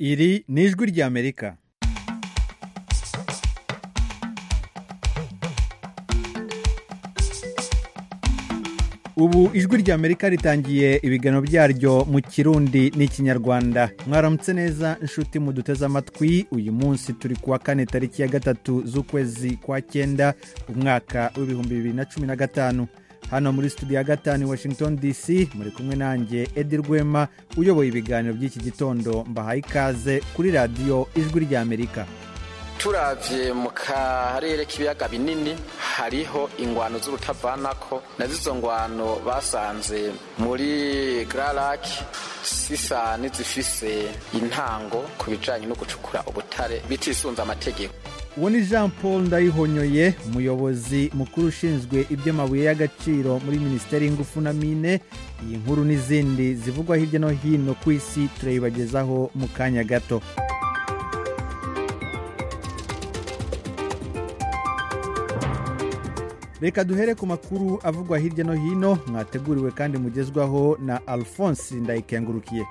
iri ni ijwi ry'amerika ubu ijwi ry'amerika ritangiye ibiganiro byaryo mu kirundi n'ikinyarwanda mwaramutse neza inshuti muduteze amatwi uyu munsi turi kuwa kane tariki ya gatatu z'ukwezi kwa cyenda umwaka w'ibihumbi bibiri na cumi na gatanu hano muri studio ya gatanu i washington dc muri kumwe nanjye edi rwema uyoboye ibiganiro by'iki gitondo mbahaye ikaze kuri radiyo ijwi ry'amerika turavye mu karere k'ibiyaga binini hariho ingwano z'urutavanako na zizo ngwano basanze muri Grand sisa nizifise intango ku bijanye no gucukura ubutare bitisunze amategeko uwo ni jean paul ndayihonyoye umuyobozi mukuru ushinzwe iby'amabuye y'agaciro muri minisiteri y'ingufu na mine iyi nkuru n'izindi zivugwa hirya no hino ku isi turayibagezaho mu kanya gato reka duhere ku makuru avugwa hirya no hino mwateguriwe kandi mugezwaho na alphonse ndayikengurukiye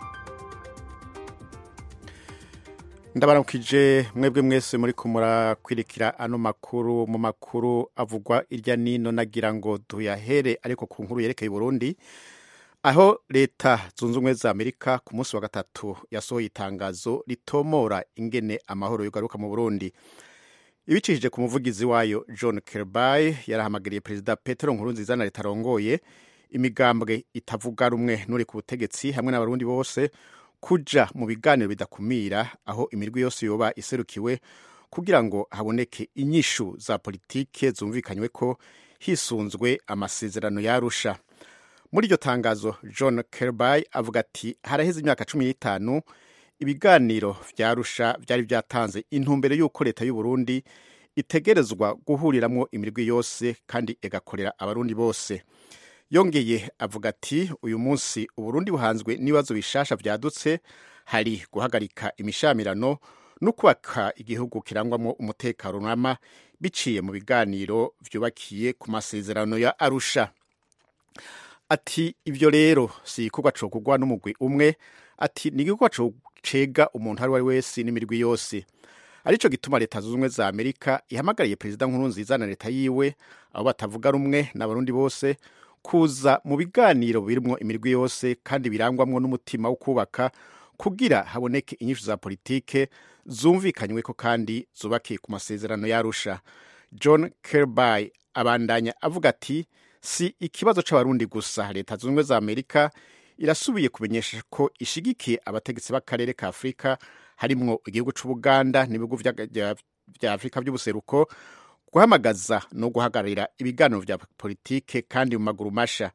ndabaramukije mwebwe mwese muri kumurakwirikira ano makuru mu makuru avugwa irya nino nagira ngo duyahere ariko ku nkuru yerekeye Burundi aho leta zunze ubumwe za amerika ku munsi wa gatatu yasohoye itangazo ritomora ingene amahoro yogaruka mu burundi ibicishije ku muvugizi wayo john kirby yarahamagariye perezida petero nkurunziza na leta arongoye imigambwe itavuga rumwe n'uri ku butegetsi hamwe n'abarundi bose kuja mu biganiro bidakumira aho imirwi yose yoba iserukiwe kugira ngo haboneke inyishu za politike zumvikanywe ko hisunzwe amasezerano yarusha muri iryo tangazo john kirby avuga ati haraheze imyaka cumi n'itanu ibiganiro vyarusha vyari vyatanze intumbero y'uko leta y'u Burundi itegerezwa guhuriramwo imirwi yose kandi igakorera abarundi bose yongeye avuga ati uyu munsi uburundi buhanzwe n'ibibazo bishasha vyadutse hari guhagarika imishamirano no kubaka igihugu kirangwamwo umutekano rama biciye mu biganiro vyubakiye ku masezerano ya arusha ati ivyo rero si igikorwa cokugwa n'umugwi umwe ati ni igikorwa cega umuntu ari we wese n'imirwi yose arico gituma leta zunze ubumwe za amerika ihamagariye perezida nkuru nziza na leta yiwe abo batavuga rumwe n'abarundi bose kuza mu biganiro birimwo imirwi yose kandi birangwamwo n'umutima wo kubaka kugira haboneke inyishu za politike zumvikanyweko kandi zubakiye ku masezerano yarusha john kirby abandanya avuga ati si ikibazo c'abarundi gusa leta zunze ubumwe za amerika irasubiye kumenyesha ko ishigikiye abategetsi b'akarere ka afurika harimwo igihugu c'ubuganda n'ibihugu vya afurika vy'ubuseruko guhamagaza no guhagararira ibiganiro vya politike kandi mu maguru masha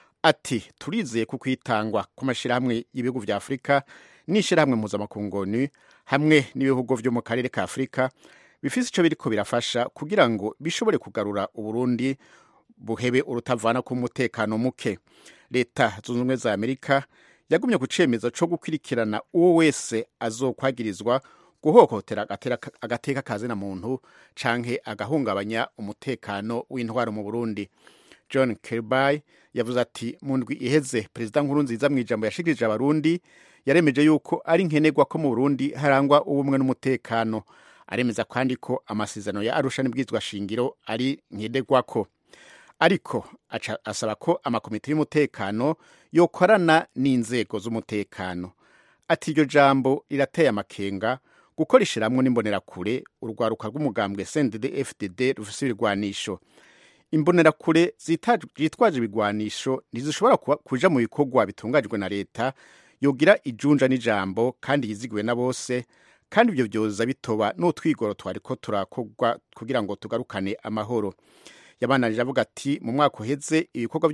ati turizeye ku kwitangwa kw'amashirahamwe y'ibihugu vya afurika n'ishirahamwe mpuzamakungoni hamwe n'ibihugu vyo mu karere ka afurika bifise ico biriko birafasha kugira ngo bishobore kugarura uburundi buhebe urutavana k'umutekano muke leta zunze ubumwe za amerika yagumye ku cemezo co gukurikirana uwo wese azokwagirizwa guhohotera agateka kazina muntu canke agahungabanya umutekano w'intwaro mu burundi john kirby yavuze ati mu ndwi iheze perezida nkuru nziza mu ijambo yashikirije abarundi yaremeje yuko ari nkenerwa ko mu burundi harangwa ubumwe n'umutekano aremeza kandi ko amasezerano ya arusha n'ibwizwa shingiro ari nkenerwako ariko aca asaba ko amakomite y'umutekano yokorana n'inzego z'umutekano ati iryo jambo rirateye amakenga gukoresha hamwe n'imbonerakure urwaruka rw'umugambwe cndd fdd rufise ibirwanisho imbonerakure zitwaje ibigwanisho ntizishobora kuja mu bikorwa bitunganyijwe na leta yogira ijunja n'ijambo kandi yizigiwe na bose kandi ibyo vyoza bitoba n'utwigoro twariko turakorwa kugira ngo tugarukane amahoro yabananije avuga ati mu mwaka uheze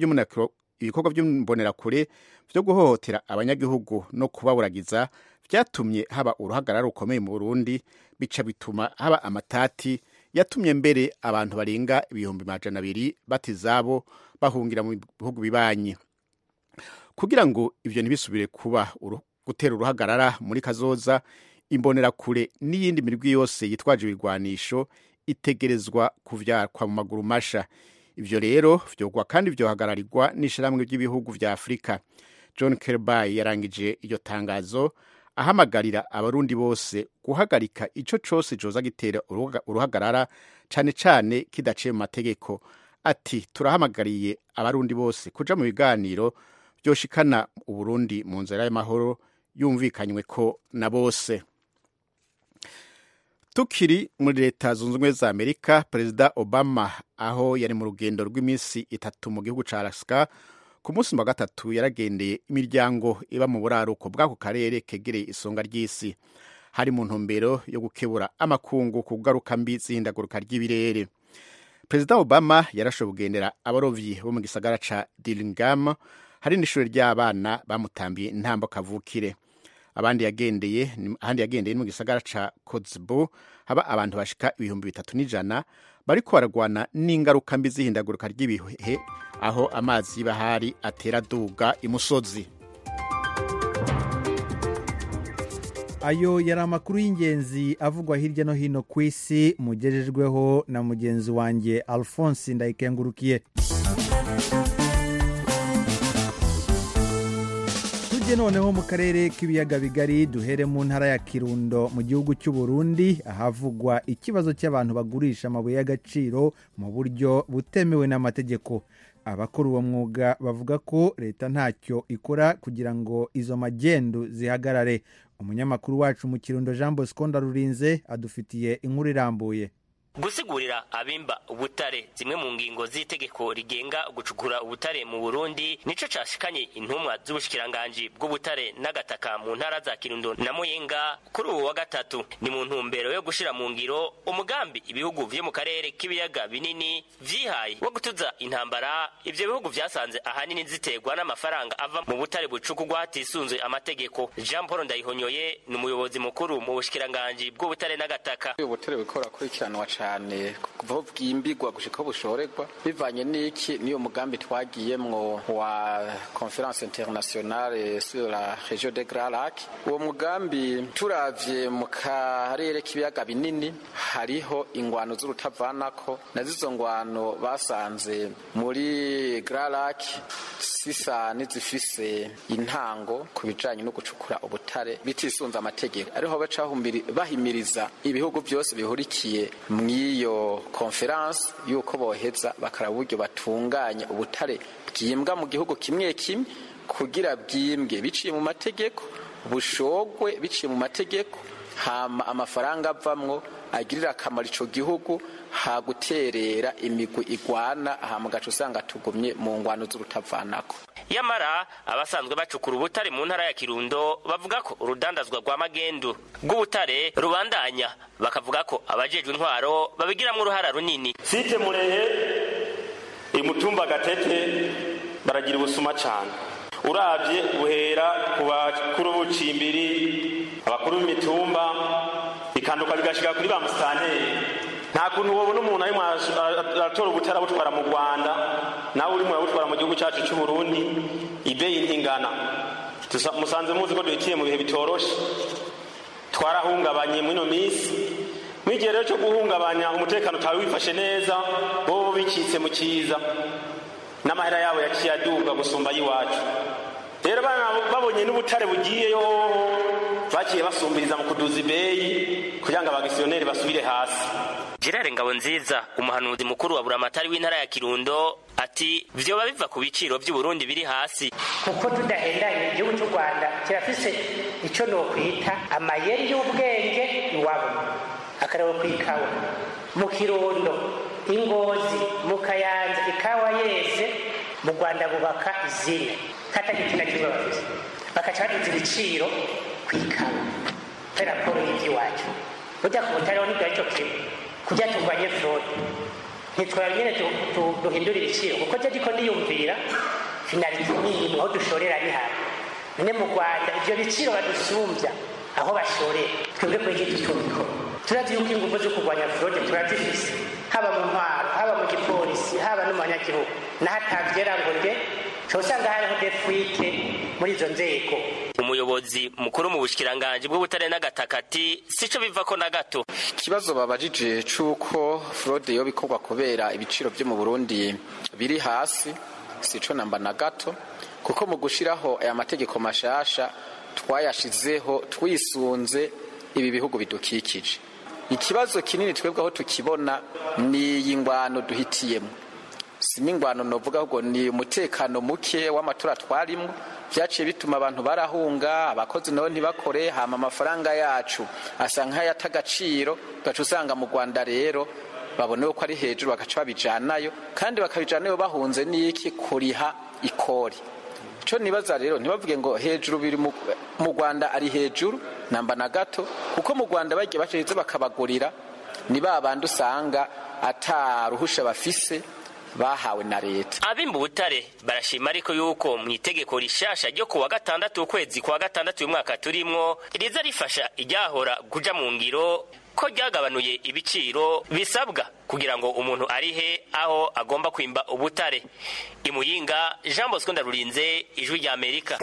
ibikorwa by'imbonerakure vyo guhohotera abanyagihugu no kubaburagiza vyatumye haba uruhagarara rukomeye mu burundi bica bituma haba amatati yatumye mbere abantu barenga ibihumbi majana abiri bata izabo bahungira mu bihugu bibanyi kugira ngo ivyo ntibisubire kuba gutera uruhagarara muri kazoza imbonerakure n'iyindi mirwi yose yitwaje ibirwanisho itegerezwa kuvyakwa mu maguru masha ivyo rero vyogwa kandi vyohagararirwa n'ishirahamwe ry'ibihugu vya afurika john kirby yarangije iryo tangazo ahamagarira abarundi bose guhagarika ico cose coza gitera uruhagarara cane cane kidaciye mu mategeko ati turahamagariye abarundi bose kuja mu biganiro vyoshikana uburundi mu nzira y'amahoro yumvikanywe ko na bose tukiri muri leta zunze ubumwe za amerika perezida obama aho yari mu rugendo rw'iminsi itatu mu gihugu ca alaska ku munsi wa gatatu yaragendeye imiryango iba mu buraruko bw'ako karere kegereye isonga ry'isi hari mu ntumbero yo gukebura amakungu ku ngaruka mbi z'ihindagurika ry'ibirere perezida obama yarashoboye kugendera abarovyi bo mu gisagara ca dilingam hari n'ishuri ry'abana bamutambiye intambo kavukire abandi yagendeye ahandi yagendeye mu gisagara ca Kotzebue haba abantu bashika ibihumbi bitatu n'ijana bariko baragwana n'ingaruka mbi z'ihindagurika ry'ibihe aho amazi y'ibahari atera duga imusozi ayo yari amakuru y'ingenzi avugwa hirya no hino ku isi mugejejweho na mugenzi wanjye alphonse ndayikengurukiye tujye noneho mu karere k'ibiyaga bigari duhere mu ntara ya kirundo mu gihugu cy'u Burundi ahavugwa ikibazo cy'abantu bagurisha amabuye y'agaciro mu buryo butemewe n'amategeko abakora uwo mwuga bavuga ko leta ntacyo ikora kugira ngo izo magendu zihagarare umunyamakuru wacu mu kirundo jean bosco ndarurinze adufitiye inkuru irambuye gusigurira abimba ubutare zimwe mu ngingo z'itegeko rigenga gucukura ubutare mu burundi nico cashikanye intumwa z'ubushikiranganji bw'ubutare n'agataka mu ntara za kirundo na muyinga kuri ubu wa gatatu ni mu ntumbero yo gushira mu ngiro umugambi ibihugu vyo mu karere k'ibiyaga binini vyihaye wo gutuza intambara ivyo bihugu vyasanze ahanini ziterwa n'amafaranga ava mu butare bucukurwa hatisunzwe amategeko jean paul ndayihonyoye ni umuyobozi mukuru mu bushikiranganji bw'ubutare n'agataka ubutare bukora akurikiranwa cyane kuva aho bwimbigwa gushika aho bushorerwa bivanye n'iki niyo mugambi twagiyemwo wa conference internationale sur la région de Grand Lac uwo mugambi turavye mu karere k'ibiyaga binini hariho ingwano z'urutavanako na zizo ngwano basanze muri Grand Lac sisa nizifise intango ku bijanye no gucukura ubutare bitisunze amategeko ariho baca bahimiriza ibihugu byose bihurikiye mw'iyo konferanse y'uko boheza bakaraba uburyo batunganya ubutare bwimbwa mu gihugu kimwe kimwe kugira bwimbwe biciye mu mategeko bushogwe biciye mu mategeko hama amafaranga avamwo agirira akamaro ico gihugu ha guterera imigwi igwana hama gaca usanga tugumye mu ngwano z'urutavanako yamara abasanzwe bacukura ubutare mu ntara ya kirundo bavuga ko urudandazwa rwa magendu rw'ubutare rubandanya bakavuga ko abajejwe intwaro babigiramwo uruhara runini site murehe imutumba gatete baragira ubusuma cane uravye buhera ku bakuru b'ucimbiri abakuru b'imitumba bikanduka bigashika kuri ba musitanteri nta kuntu wobona umuntu arimwo aratora ubutare abutwara mu rwanda nawe urimo urabutwara mu gihugu cyacu cy'u burundi ibeyi ntingana musanze muzi ko duhitiye mu bihe bitoroshe twarahungabanye muri ino minsi mw'igihe rero cyo guhungabanya umutekano utawe wifashe neza bo bicitse mu cyiza n'amahera yabo yaciye aduga gusumba ay'iwacu rero babonye n'ubutare bugiyeyo bagiye basumbiriza mu kuduza ibeyi kugira ngo abagisiyoneri basubire hasi gerard ngabonziza umuhanuzi mukuru wa buramatari w'intara ya kirundo ati vyoba biva ku biciro vy'uburundi biri hasi kuko tudahendanye igihugu cy'u rwanda kirafise ico nokwita amayeri y'ubwenge iwabo akarabo kw'ikawa mu kirundo ingozi mu kayanza ikawa yeze mu rwanda bubaka izine katagira na kimwe bafise bakaca baduza ibiciro kw'ikawa pe raporo y'ivy'iwacu burya ku butariho nibwo aricyo kimwe kugira turwanye fraude ntitwara nyine duhindura ibiciro kuko je ndiko ndiyumvira finalite niyimwe aho dushorera ni hamwe none mu rwanda ivyo biciro badusumbya aho bashorera twebwe kwegi tutubikora turazi yuko ingufu zo kurwanya fraude turazifise haba mu ntwaro haba mu gipolisi haba no mu banyagihugu naho atavyera ngo nde usanga hariho defuite muri izo nzego umuyobozi mukuru mu bushikiranganji bw'ubutare n'agataka ati sico bivako na gato ikibazo babajije c'uko fraude yo bikorwa kubera ibiciro vyo mu burundi biri hasi sico namba na gato kuko mu gushiraho aya mategeko mashasha twayashizeho twisunze ibi bihugu bidukikije ikibazo kinini twebwe aho tukibona ni iyi ngwano duhitiyemo si n'ingwano novuga ahubwo ni umutekano muke w'amatora twarimwo byaciye bituma abantu barahunga abakozi nabo ntibakore hama amafaranga yacu asa nk'ayata agaciro ugaca usanga mu rwanda rero babonewe ko ari hejuru bagaca babijanayo kandi bakabijanayo bahunze n'iki kuriha ikori icyo nibaza rero ntibavuge ngo hejuru biri mu rwanda ari hejuru namba na gato kuko mu rwanda bagiye baciriza bakabagurira ni ba bandi usanga ataruhusha bafise bahawe na leta abimba ubutare barashima ariko yuko mu itegeko rishasha ryo kuwa gatandatu ukwezi kwa gatandatu uyu mwaka turimwo riza rifasha iryahora kuja mu ngiro ko ryagabanuye ibiciro bisabwa kugira ngo umuntu arihe aho agomba kwimba ubutare imuyinga jean bosco ndarurinze ijwi rya amerika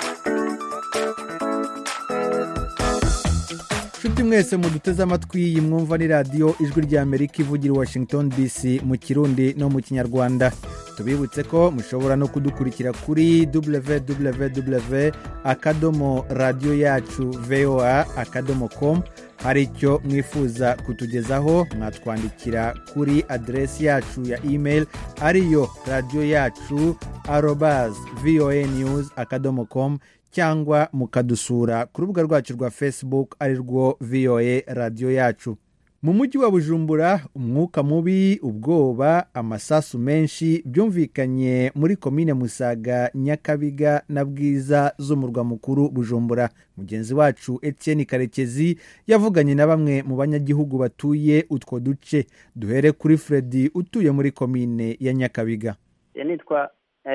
nshuti mwese muduteze amatwi iyi mwumva ni radiyo ijwi rya amerika ivugira i washington dc mu kirundi no mu kinyarwanda tubibutse ko mushobora no kudukurikira kuri www akadomo radiyo yacu voa akadomo com hari icyo mwifuza kutugezaho mwatwandikira kuri aderesi yacu ya email ariyo radiyo yacu arobaz voa news akadomo com cyangwa mukadusura ku rubuga rwacu rwa facebook ari rwo voa radiyo yacu mu mujyi wa bujumbura umwuka mubi ubwoba amasasu menshi byumvikanye muri komine musaga nyakabiga na bwiza z'umurwa mukuru bujumbura mugenzi wacu etienne karekezi yavuganye na bamwe mu banyagihugu batuye utwo duce duhere kuri fredi utuye muri komine ya nyakabiga nitwa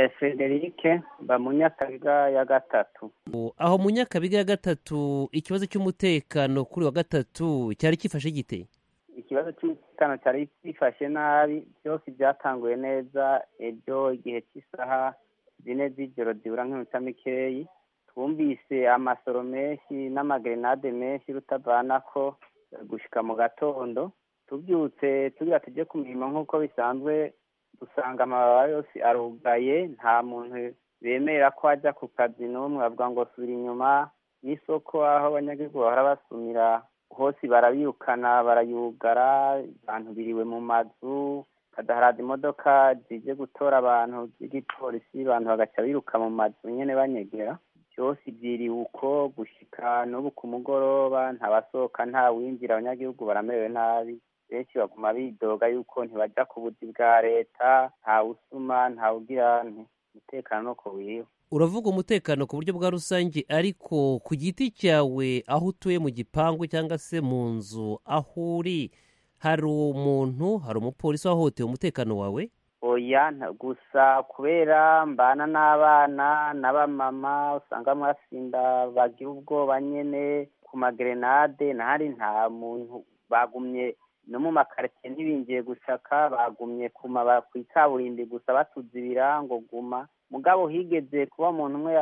federike mba mu nyakabiga ya gatatu aho mu nyakabiga ya gatatu ikibazo cy'umutekano kuri wa gatatu cyari cyifashe gite ikibazo cy'umutekano cyari gifashe nabi byose byatanguye neza ibyo igihe cy'isaha zine z'ijoro zibura nk'iminota mikeyi twumvise amasoro menshi n'amagrenade menshi rutavana ko gushyika mu gatondo tubyutse tugira tujye ku mirimo nk'uko bisanzwe dusanga amababa yose arugaye nta muntu bemera ko ajya ku kazi n'umwe bavuga ngo subira inyuma y'isoko aho abanyagihugu bahora basumira hose barabirukana barayugara abantu biriwe mu mazu kadaharaza imodoka zije gutora abantu z'igipolisi abantu bagaca biruka mu mazu nyine banyegera byose byiriwe uko gushyika n'ubu ku mugoroba ntabasohoka nta winjira abanyagihugu baramerewe nabi benshi baguma bidoga yuko ntibajya ku buzi bwa leta ntawusuma ntawugira umutekano nuko wiriwe uravuga umutekano ku buryo bwa rusange ariko ku giti cyawe aho utuye mu gipangu cyangwa se mu nzu aho uri hari umuntu hari umupolisi wahohoteye umutekano wawe oya gusa kubera mbana n'abana n'abamama usanga mwasinda bagira ubwoba nyine ku magrenade ntahari nta muntu bagumye no mu makaritsiye ntibingiye gushaka bagumye ku ikaburimbi gusa batuze ibirango guma mugabo higeze kuba umuntu umwe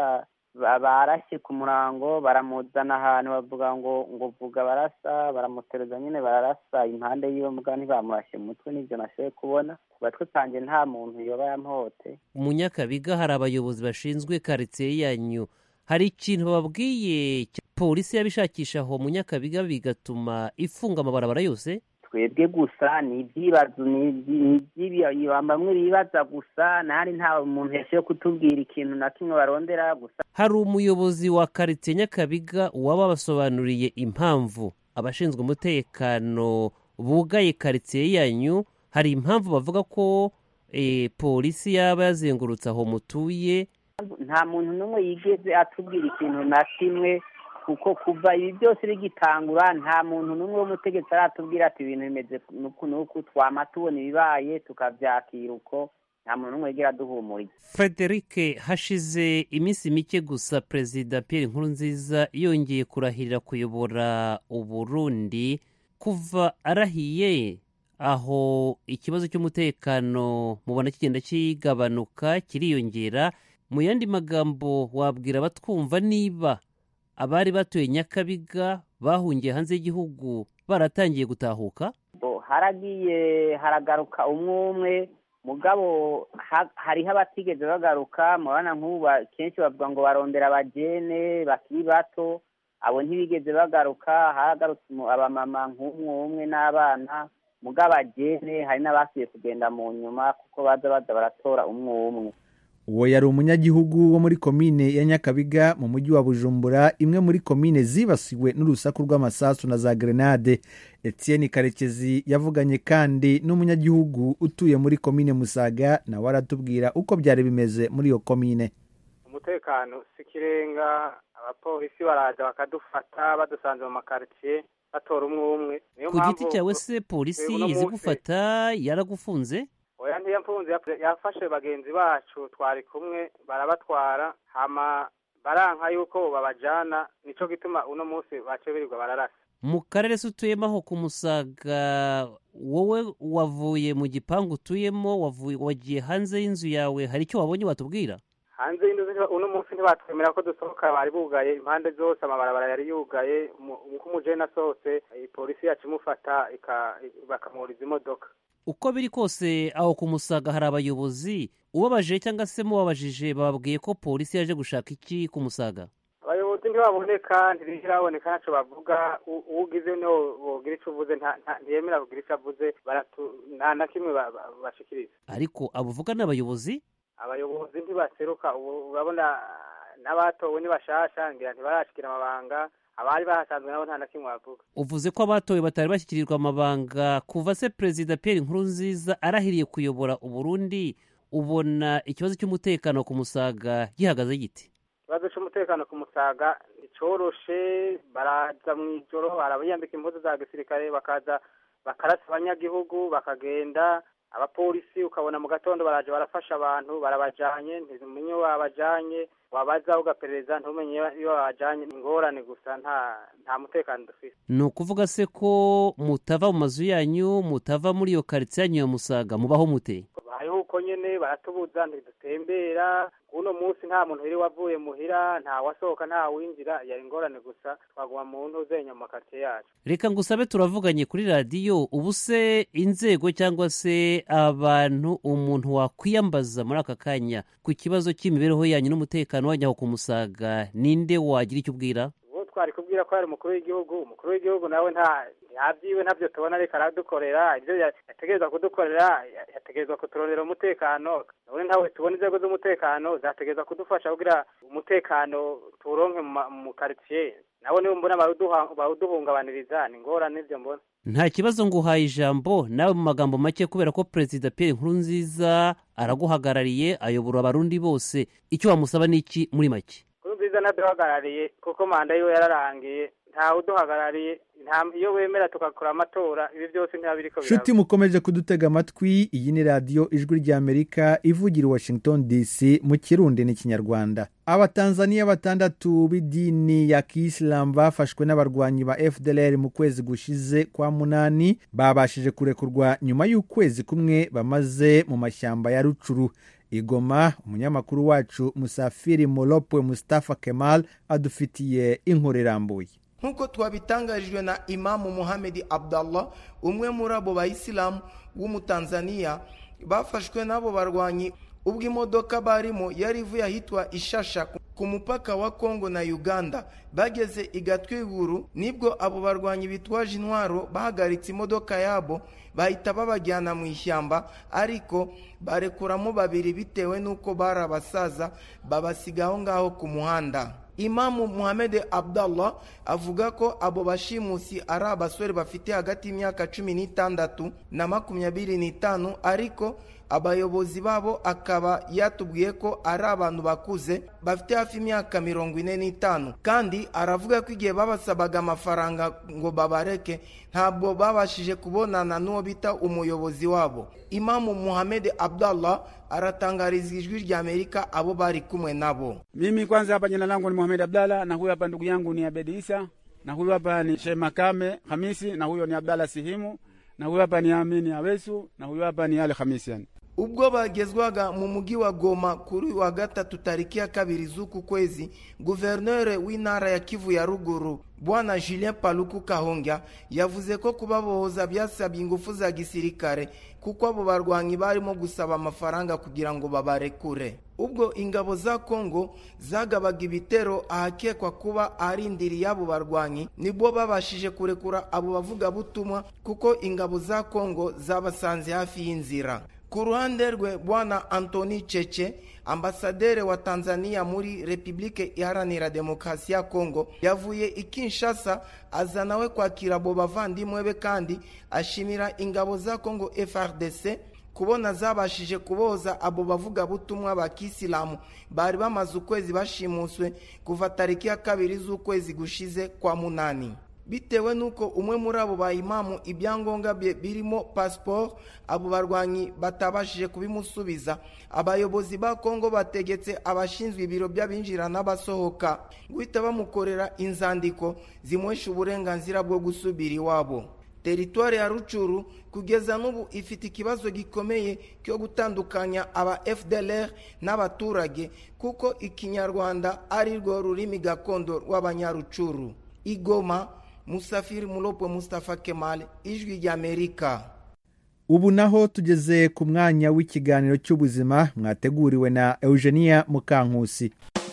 barashye ku murango baramuzana ahantu bavuga ngo ngo vuga barasa baramutereza nyine bararasa impande yiwe mugabo ntibamurashye umutwe n'ibyo nashoboye kubona ku batwe kanjye nta muntu yoba yamuhote mu nyakabiga hari abayobozi bashinzwe karitsiye yanyu hari ikintu bababwiye polisi yabishakisha aho mu nyakabiga bigatuma ifunga amabarabara yose twebwe gusa ni ibyibazo ni bamwe bibaza gusa ntari nta muntu yashoboye kutubwira ikintu na kimwe barondera gusa hari umuyobozi wa karitsiye nyakabiga waba basobanuriye impamvu abashinzwe umutekano bugaye karitsiye yanyu hari impamvu bavuga ko polisi yaba yazengurutse aho mutuye nta muntu n'umwe yigeze atubwira ikintu na kimwe kuko kuva ibi byose bigitangura nta muntu n'umwe w'umutegetsi aratubwira ati ibintu bimeze nuku nuku twama tubona ibibaye tukabyakira uko nta muntu n'umwe yigera aduhumuriza frederic hashize iminsi mike gusa perezida Pierre Nkurunziza yongeye kurahirira kuyobora uburundi kuva arahiye aho ikibazo cy'umutekano mubona kigenda kigabanuka kiriyongera mu yandi magambo wabwira abatwumva niba abari batuye nyakabiga bahungiye hanze y'igihugu baratangiye gutahuka haragiye haragaruka umwe umwe mugabo ha- hariho abatigeze bagaruka murabona nk'ubu ba- kenshi bavuga ngo barondera abajene bakiri bato abo ntibigeze bagaruka hagarutse umu- abamama nk'umwe umwe n'abana mugabo abajene hari n'abasubiye kugenda mu nyuma kuko baza baza baratora umwe umwe uwo yari umunyagihugu wo muri komine ya nyakabiga mu mujyi wa bujumbura imwe muri komine zibasiwe n'urusaku rw'amasasu na za grenade etienne karekezi yavuganye kandi n'umunyagihugu utuye muri komine musaga nawe aratubwira uko byari bimeze muri iyo komine umutekano si ikirenga abapolisi baraza bakadufata badusanze mu makaritsiye batora umwe umwe niyo ku giti mpamvu- cyawe se polisi uno izi munsi- gufata yaragufunze oya ntiyamfunze yaf- yafashe bagenzi bacu twari kumwe barabatwara hama baranka yuko babajana nico gituma uno munsi bace birirwa bararasa mu karere se utuyemo aho ku musaga wowe wavuye mu gipangu utuyemo wavuye wagiye hanze y'inzu yawe hari icyo wabonye watubwira hanze y'inzu ntiba- uno munsi ntibatwemera ko dusohoka bari bugaye impande zose amabarabara yari yugaye umu- uko umujene asohotse polisi yacu imufata ika- bakamuhuriza imodoka uko biri kose aho ku musaga hari abayobozi ubabaje cyangwa se mubabajije bababwiye ko polisi yaje gushaka iki ku musaga abayobozi ntibaboneka ntibiraboneka ntacyo bavuga u- uwugize niwo bogira icyo uvuze nta- nta- ntiyemera kugira icyo avuze baratu- nta na kimwe ba- ba- bashikiriza ariko abo uvuga ni abayobozi abayobozi ntibaseruka ubu urabona n'abatowe ntibashasha ngira ntibarashikira amabanga abari bahasanzwe nabo nta na kimwe bavuga uvuze ko abatowe batari bashyikirirwa amabanga kuva se perezida Pierre Nkurunziza arahiriye kuyobora uburundi ubona ikibazo cy'umutekano ku musaga gihagaze giti ikibazo cy'umutekano ku musaga nticoroshe baraza mu ijoro barabiyambika impuzu za gisirikare bakaza bakarasa abanyagihugu bakagenda abapolisi ukabona mu gatondo baraje barafasha abantu barabajanye ntizumenye iyo babajanye wabaza ugaperereza ntumenye iyo babajanye ni ingorane gusa nta nta mutekano dufise ni ukuvuga se ko mutava mu mazu yanyu mutava muri iyo karitsiye yanyu ya musaga mubaho mute hariho uko nyene baratubuza ntidutembera uno munsi nta muntu wiri wavuye muhira nta wasohoka nta winjira yari ingorane gusa twaguma mu ntuzenya mu makaritsiye yacu reka ngusabe turavuganye kuri radiyo ubu se inzego cyangwa se abantu umuntu wakwiyambaza muri aka kanya ku kibazo cy'imibereho yanyu n'umutekano wanyu aho ku musaga ninde wagira icyo ubwira uwo twari kubwira ko ari umukuru w'igihugu umukuru w'igihugu nawe nta ntabyiwe ntabyo tubona ariko aradukorera ibyo ya- yategerezwa kudukorera ya- yategerezwa kuturondera umutekano none ntawe tubona inzego z'umutekano zategerezwa kudufasha kugira umutekano tuwuronke mu ma- mu karitsiye nabo nibo mbona bawuduha- bawuduhungabaniriza ni ingorane ibyo mbona nta kibazo ngo uhaye ijambo nawe mu magambo make kubera ko perezida Pierre Nkurunziza araguhagarariye ayobora abarundi bose icyo wamusaba ni iki muri make kuri nziza naduhagarariye kuko manda yiwe yararangiye ntawe uduhagarariye nta- iyo wemera tugakora amatora ibi byose ntibaba biriko biraba nshuti mukomeje kudutega amatwi iyi ni radiyo ijwi ry'amerika ivugira i washington dc mu kirundi n'ikinyarwanda abatanzaniya batandatu b'idini ya kisilamu bafashwe n'abarwanyi ba fdlr mu kwezi gushize kwa munani babashije kurekurwa nyuma y'ukwezi kumwe bamaze mu mashyamba ya rucuru igoma umunyamakuru wacu musafiri molopwe mustafa kemal adufitiye inkuru irambuye nk'uko twabitangarijwe na imamu muhamedi abdallah umwe muri abo bayisilamu w'umutanzaniya bafashwe n'abo barwanyi ubwo imodoka barimo yari ivuye ahitwa ishasha ku mupaka wa kongo na uganda bageze i gatwiguru nibwo abo barwanyi bitwaje intwaro bahagaritse imodoka yabo bahita babajyana mu ishyamba ariko barekuramo babiri bitewe n'uko bari abasaza babasiga aho ngaho ku muhanda imamu muhammed abdallah avuga ko abo bashimusi ari abasore bafite hagati y'imyaka cumi n'itandatu na makumyabiri n'itanu ariko abayobozi babo akaba yatubwiye ko ari abantu bakuze bafite hafi imyaka mirongo ine n'itanu kandi aravuga ko igihe babasabaga amafaranga ngo babareke ntabwo babashije kubonana n'uwo bita umuyobozi wabo imamu muhammed abdallah aratangariza ijwi rya amerika abo bari kumwe nabo Mimi kwanza hapa jina langu ni Mohamed Abdalla na huyu hapa ndugu yangu ni Abedi Isa na huyu hapa ni Sheikh Makame Hamisi na huyo ni Abdalla Sihimu na huyu hapa ni Amini Awesu na huyu hapa ni Ali Hamisi yani. ubwo bagezwaga mu mujyi wa goma kuri wa gatatu tariki ya kabiri z'uku kwezi guverineri w'intara ya kivu ya ruguru bwana julien paluku kahongya yavuze ko kubabohoza byasabye ingufu za gisirikare kuko abo barwanyi barimo gusaba amafaranga kugira ngo babarekure ubwo ingabo za kongo zagabaga ibitero ahakekwa kuba arindiriye abo barwanyi nibwo babashije kurekura abo bavugabutumwa kuko ingabo za kongo zabasanze hafi y'inzira ku ruhande rwe bwana antoni cece ambasaderi wa tanzania muri repubulike iharanira demokarasi ya kongo yavuye i kinshasa aza nawe kwakira abo bavandimwe be kandi ashimira ingabo za kongo frdc kubona zabashije kuboza abo bavugabutumwa ba kisilamu bari bamaze ukwezi bashimuswe kuva tariki ya kabiri z'ukwezi gushize kwa munani bitewe n'uko umwe muri abo bayimamu ibyangombwa bye birimo pasiporo abo barwanyi batabashije kubimusubiza abayobozi ba kongo bategetse abashinzwe ibiro by'abinjira n'abasohoka guhita bamukorera inzandiko zimuhesha uburenganzira bwo gusubira iwabo teritwari ya rucuru kugeza n'ubu ifite ikibazo gikomeye cyo gutandukanya aba fdlr n'abaturage kuko ikinyarwanda ari rwo rurimi gakondo rw'abanyarucuru igoma musafiri mulopo mustafa kemal ijwi ry'amerika ubu naho tugeze ku mwanya w'ikiganiro cy'ubuzima mwateguriwe na eugenia mukankusi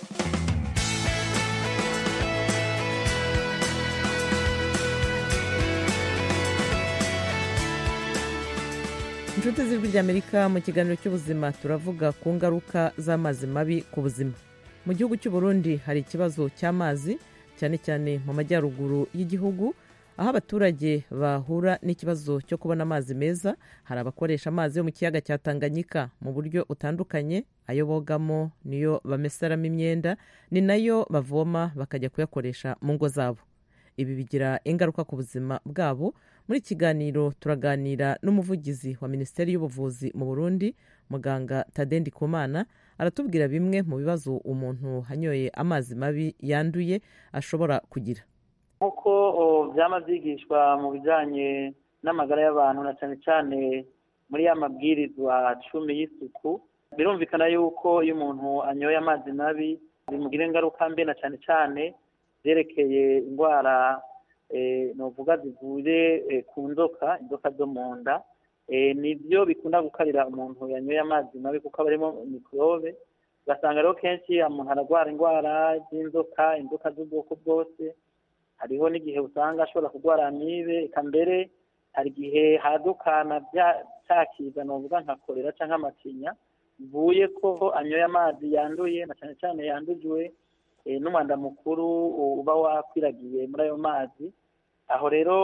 inshuti z'ijwi ry'amerika mu kiganiro cy'ubuzima turavuga ku ngaruka z'amazi mabi ku buzima mu gihugu cy'u Burundi hari ikibazo cy'amazi cyane cyane mu majyaruguru y'igihugu aho abaturage bahura n'ikibazo cyo kubona amazi meza hari abakoresha amazi yo mu kiyaga cya tanganyika mu buryo butandukanye ayo bogamo niyo bameseramo imyenda ni nayo bavoma bakajya kuyakoresha mu ngo zabo ibi bigira ingaruka ku buzima bwabo muri kiganiro turaganira n'umuvugizi wa minisiteri y'ubuvuzi mu burundi muganga tadendi kumana aratubwira bimwe mu bibazo umuntu hanyoye amazi mabi yanduye ashobora kugira nk'uko byaba byigishwa mu bijyanye n'amagara y'abantu na cyane cyane muri ya mabwirizwa cumi y'isuku birumvikana yuko iyo umuntu anyoye amazi mabi bimugira ingaruka mbi na cyane cyane zerekeye indwara nuvuga zivuye ku nzoka inzoka zo mu nda nibyo bikunda gukarira umuntu yanyoye amazi mabi kuko aba arimo mikorobe ugasanga rero kenshi umuntu ararwara indwara z'inzoka inzoka z'ubwoko bwose hariho n'igihe usanga ashobora kurwara amibe eka mbere hari igihe hadukana cyakiza nuvuga nka korera cyangwa amacinya bivuye ko anyoye amazi yanduye na cyane cyane yandujwe n'umwanda mukuru uba wakwiragiye muri ayo mazi aho rero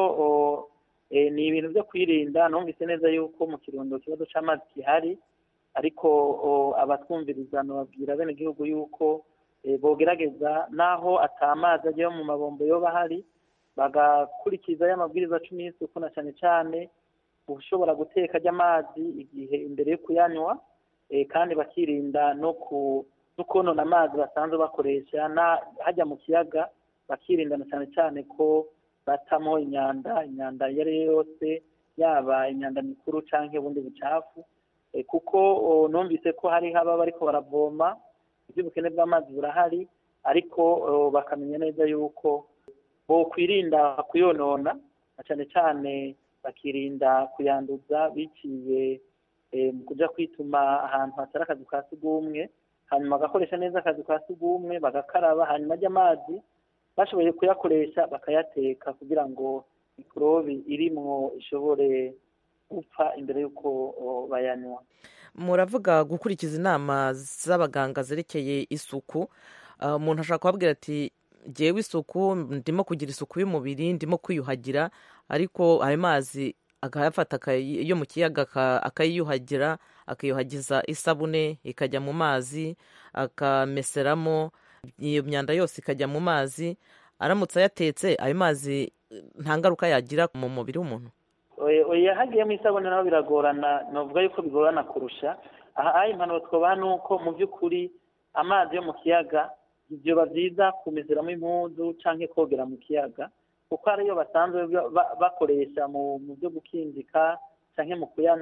ni ibintu byo kwirinda numvise neza yuko mu kirundo ikibazo cy'amazi gihari ariko abatwumviriza babwira bene igihugu yuko bogerageza n'aho atamazi ajyayo mu mabombo yoba ahari bagakurikiza y'amabwiriza cumi y'isuku na cyane cyane ushobora guteka amazi igihe imbere yo kuyanywa kandi bakirinda no konona amazi basanzwe bakoresha hajya mu kiyaga bakirinda na cyane cyane ko batamo imyanda imyanda iyo ari yo yose yaba imyanda mikuru cyangwa ubundi bucafu kuko numvise ko hari haba bariko baravoma iby'ubukene bw'amazi burahari ariko bakamenya neza yuko kwirinda kuyonona na cyane cyane bakirinda kuyanduza biciye mu kujya kwituma ahantu hatari akazu ka sugumwe hanyuma bagakoresha neza akazu ka sugumwe bagakaraba hanyuma ajya amazi bashoboye kuyakoresha bakayateka kugira ngo mikorobi irimwo ishobore gupfa imbere y'uko bayanywa muravuga gukurikiza inama z'abaganga zerekeye isuku umuntu ashobora kubabwira ati ngewe isuku ndimo kugira isuku y'umubiri ndimo kwiyuhagira ariko ayo mazi akayafata yo mu kiyaga akayiyuhagira akiyuhagiza isabune ikajya mu mazi akameseramo iyo myanda yose ikajya mu mazi aramutse ayatetse ayo mazi nta ngaruka yagira mu mubiri w'umuntu oya hagiyemo isabune naho biragorana navuga yuko bigorana kurusha aha impanuro twabaha ni uko mu by'ukuri amazi yo mu kiyaga byoba byiza kumezeramo impuzu cyangwa kogera mu kiyaga kuko ariyo basanzwe bakoresha mu byo gukinjika cyangwa mu kuyanywa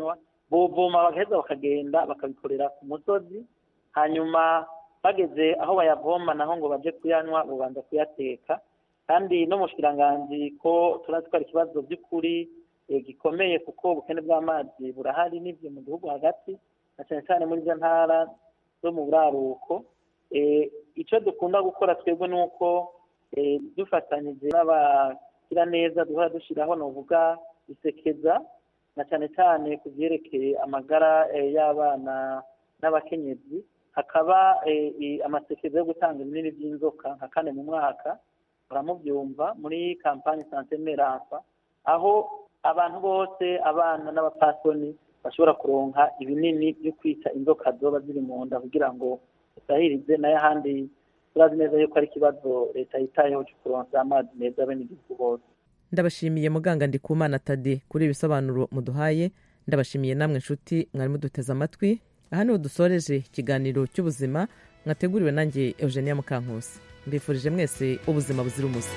bovoma bagaheza bakagenda bakabikorera ku musozi hanyuma bageze aho bayavoma naho ngo baje kuyanywa babanza kuyateka kandi no mu shikiranganji ko turazi ko ari ikibazo by'ukuri gikomeye kuko ubukene bw'amazi burahari n'ibyo mu gihugu hagati na cyane cyane muri izo ntara zo mu buraruko icyo dukunda gukora twebwe ni uko dufatanyije n'abagira neza duhora dushyiraho ni uvuga isekeza na cyane cyane ku byerekeye amagara y'abana n'abakenyezi hakaba amasekeza yo gutanga ibinini by'inzoka nka kane mu mwaka baramubyumva muri kampani sante meransa aho abantu bose abana n'abapasoni bashobora kuronka ibinini byo kwita inzoka zoba ziri mu nda kugira ngo usahirize nayo ahandi turazi neza yuko ari ikibazo leta yitayeho cyo kuronsa amazi meza bene igihugu bose ndabashimiye muganga ndikumana tade kuri ibisobanuro muduhaye ndabashimiye namwe nshuti mwari muduteze amatwi aha niho dusoreje ikiganiro cy'ubuzima mwateguriwe nanjye eugenia mukankusi mbifurije mwese ubuzima buzira umuze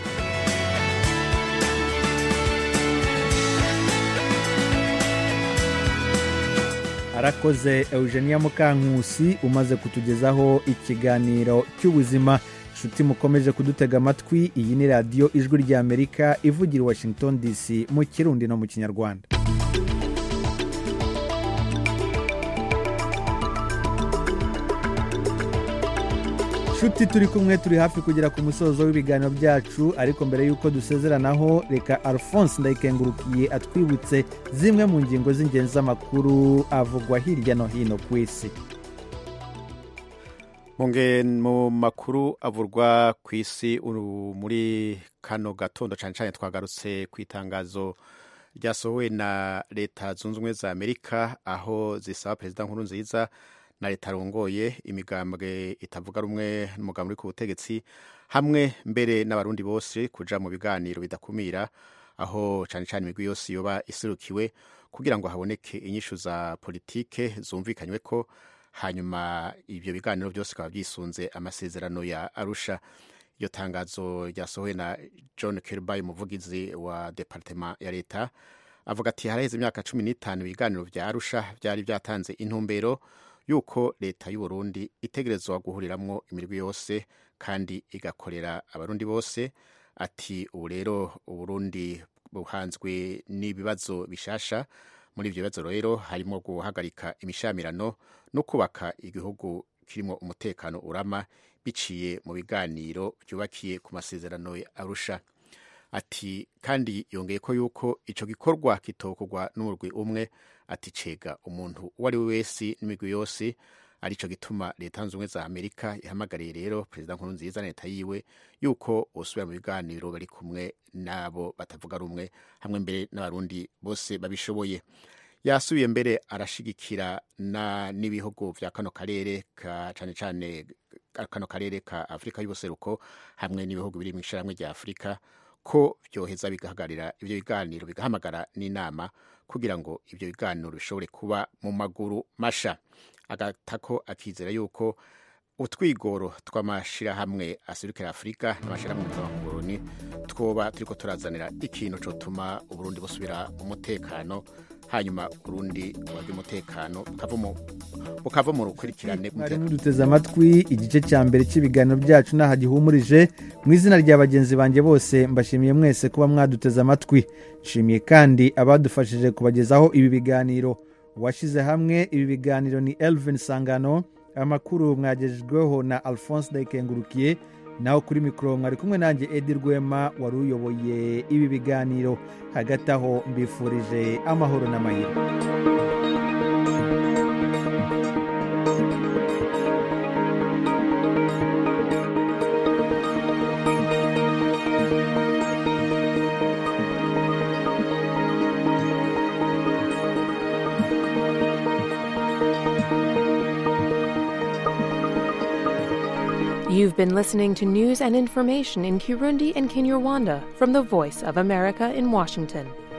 arakoze eugenia mukankusi umaze kutugezaho ikiganiro cy'ubuzima inshuti mukomeje kudutega amatwi iyi ni radiyo ijwi ry'amerika ivugira i washington dc mu kirundi no mu kinyarwanda nshuti turi kumwe turi hafi kugera ku musozo w'ibiganiro byacu ariko mbere y'uko dusezeranaho reka alphonse ndayikengurukiye atwibutse zimwe mu ngingo z'ingenzi z'amakuru avugwa hirya no hino ku isi mu makuru avurwa ku isi muri kano gatondo cyane cyane twagarutse ku itangazo ryasohowe na leta zunze ubumwe za amerika aho zisaba perezida nkuru nziza na leta arongoye imigambwe itavuga rumwe n'umugambi uri ku butegetsi hamwe mbere n'abarundi bose kuja mu biganiro bidakumira aho cyane cyane imigwi yose yoba iserukiwe kugira ngo haboneke inyishu za politike zumvikanywe ko hanyuma ibyo biganiro byose bikaba byisunze amasezerano ya arusha iryo tangazo ryasohowe na john kirby umuvugizi wa departema ya leta avuga ati haraheze imyaka cumi n'itanu ibiganiro bya arusha byari byatanze intumbero yuko leta y'u Burundi itegerezwa guhuriramwo imirwi yose kandi igakorera abarundi bose ati ubu rero uburundi buhanzwe n'ibibazo bishasha muri ibyo bibazo rero harimo guhagarika imishamirano no kubaka igihugu kirimo umutekano urama biciye mu biganiro byubakiye ku masezerano ya arusha ati kandi yongeye ko yuko icyo gikorwa kitokorwa n'umurwi umwe ati cega umuntu uwo ari we wese n'imigwi yose aricyo gituma leta zunze ubumwe za amerika ihamagariye rero perezida nkuru nziza na leta yiwe yuko usubira mu biganiro bari kumwe n'abo batavuga rumwe hamwe mbere n'abarundi bose babishoboye yasubiye mbere arashigikira n'ibihugu bya kano karere ka cyane cyane kano karere ka afurika y'ubuseruko hamwe n'ibihugu biri mu ishyirahamwe rya afurika ko byoheza bigahagarira ibyo biganiro bigahamagara n'inama kugira ngo ibyo biganiro bishobore kuba mu maguru masha agatako akizera yuko utwigoro tw'amashyirahamwe aserukira afurika n'amashyirahamwe mpuzamahanga twoba turiko turazanira ikintu cyotuma uburundi busubira mu mutekano hanyuma urundi buhabwe umutekano bukava mu rukurikirane mwari muduteze amatwi igice cya mbere cy'ibiganiro byacu n'aha gihumurije mu izina rya bagenzi banjye bose mbashimiye mwese kuba mwaduteze amatwi nshimiye kandi abadufashije kubagezaho ibi biganiro uwashyize hamwe ibi biganiro ni elvin sangano amakuru mwagejejweho na alphonse ndayikengurukiye naho kuri mikoro mwari kumwe nanjye edi rwema wari uyoboye ibi biganiro hagati aho mbifurije amahoro n'amahirwe You've been listening to news and information in Kirundi and Kinyarwanda from the Voice of America in Washington.